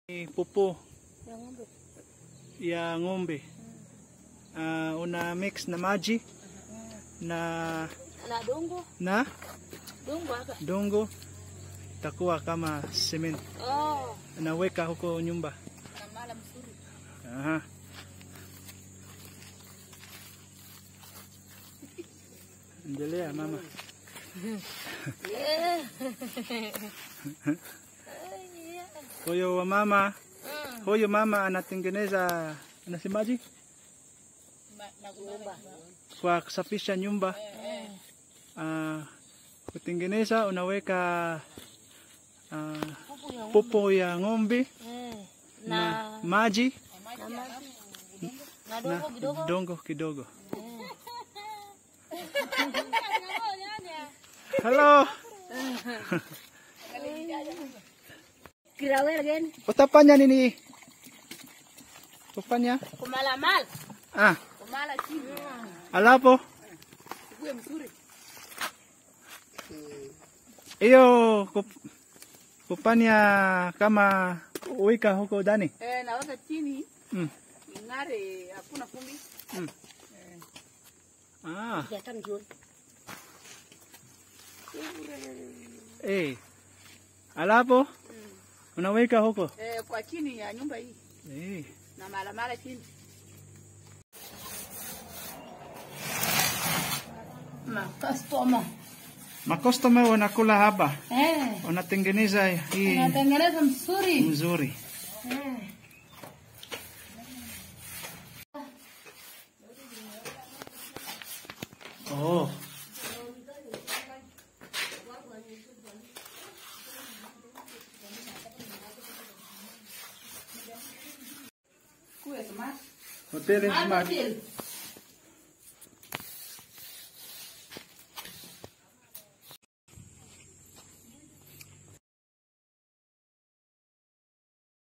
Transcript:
pupo Ya ng'ombe. ya ng'ombe. Ah, una mix na maji na Na dongo. na Dongo hapa. dongo itakuwa kama cement. Oh. Naweka huko nyumba. Na mala mzuri. Aha. Endelea mama. Yeah. Huyo wa mama, Mm. huyo mama anatengeneza anasemaje? Nyumba. Kwa kusafisha nyumba. Ah, kutengeneza unaweka ah, Pupu ya ng'ombe. popo ya ng'ombe Eh. na Na maji na maji. Na na dongo kidogo. dongo kidogo. Eh. Hello. Kirawel gani? Utafanya nini? Utafanya? Kumala mal. Ah, Kumala chini. alapo Kuwe mzuri. hiyo kup- kufanya kama wika huko ndani. Eh, naweka chini Mm. ing'are, hakuna vumbi. Ah, Ya tam jioni. eh. Alapo unaweka huko. Eh, kwa chini ya nyumba hii Eh. na malamala chini. Makastoma. Makostoma wanakula hapa, Eh. wanatengeneza hii Natengeneza mzuri. mzuri. Eh. Oh. Kuwe smart. Hoteli smart. Hotel.